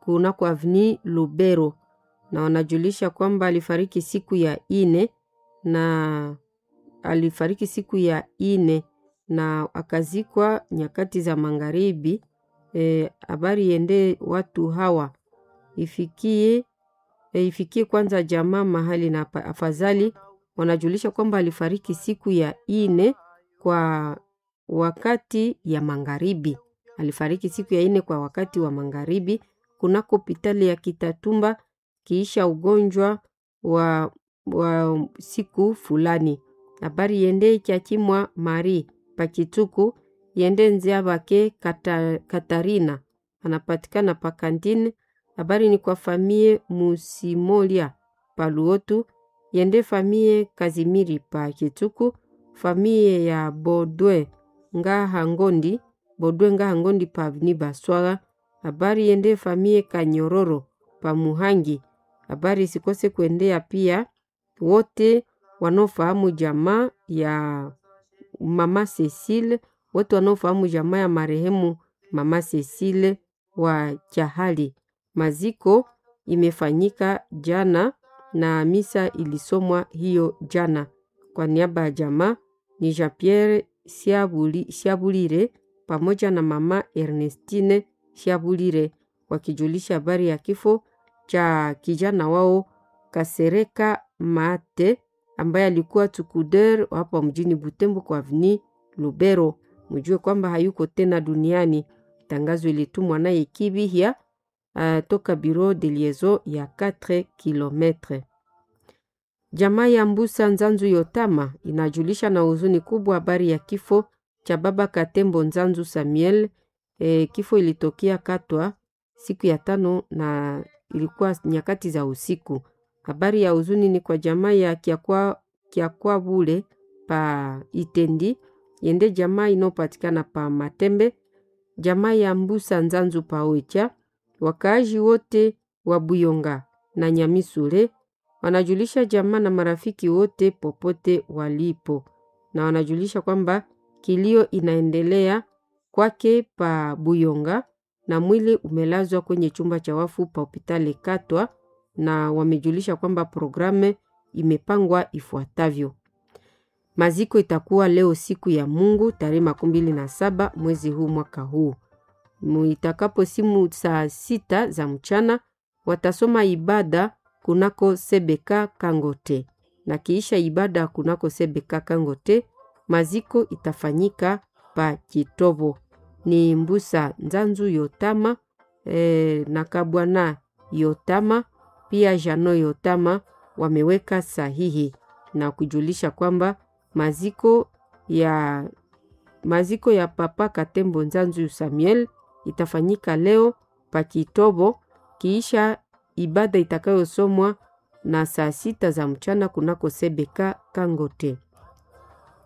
kunako avni Lubero, na wanajulisha kwamba alifariki siku ya ine na alifariki siku ya ine na akazikwa nyakati za magharibi. Habari e, yende watu hawa ifikie e, ifikie kwanza jamaa mahali na afadhali. Wanajulisha kwamba alifariki siku ya ine kwa wakati ya magharibi, alifariki siku ya ine kwa wakati wa magharibi kunako hospitali ya Kitatumba kiisha ugonjwa wa, wa siku fulani. Habari yende ikyakimwa Mari Pakituku yende nzia bake Kata, Katarina anapatikana pakantine. Habari ni kwa famie Musimolia Paluotu yende famie Kazimiri Pakituku famie ya Bodwe Ngaha Ngondi Bodwe Ngaha Ngondi pa avni Baswaga. Habari yende famie Kanyororo pa Muhangi. Habari sikose kuendea pia wote wanaofahamu jamaa ya mama Cecile, wote wanaofahamu jamaa ya marehemu mama Cecile wa Chahali. Maziko imefanyika jana na misa ilisomwa hiyo jana. Kwa niaba ya jamaa ni Jean Pierre Siabuli, Siabulire pamoja na mama Ernestine Siabulire wakijulisha habari ya kifo cha kijana wao Kasereka Mate ambaye alikuwa tukuder hapa mjini Butembo kwa avni Lubero. Mjue kwamba hayuko tena duniani. Tangazo ilitumwa naye Kibihia uh, toka bureau de liaison ya 4 kilometre. Jamaa ya Mbusa Nzanzu Yotama inajulisha na huzuni kubwa habari ya kifo cha baba Katembo Nzanzu Samuel. E, kifo ilitokea Katwa siku ya tano na ilikuwa nyakati za usiku. Habari ya huzuni ni kwa jamaa ya Kiakwa, Kiakwa Bule pa Itendi yende jamaa inayopatikana pa Matembe, jamaa ya Mbusa Nzanzu pa Oicha, wakaaji wote wa Buyonga na Nyamisule wanajulisha jamaa na marafiki wote popote walipo, na wanajulisha kwamba kilio inaendelea kwake pa Buyonga na mwili umelazwa kwenye chumba cha wafu pa hospitali Katwa, na wamejulisha kwamba programu imepangwa ifuatavyo. Maziko itakuwa leo siku ya Mungu tarehe makumi mbili na saba mwezi huu mwaka huu itakapo simu saa sita za mchana watasoma ibada kunako Sebeka Kangote, na kiisha ibada kunako Sebeka Kangote maziko itafanyika pa Kitobo. Ni Mbusa Nzanzu Yotama e, na Kabwana Yotama pia Jano Yotama wameweka sahihi na kujulisha kwamba maziko ya maziko ya papa Katembo Nzanzu Samuel itafanyika leo pa Kitobo kiisha ibada itakayosomwa na saa sita za mchana kunako Sebeka Kangote.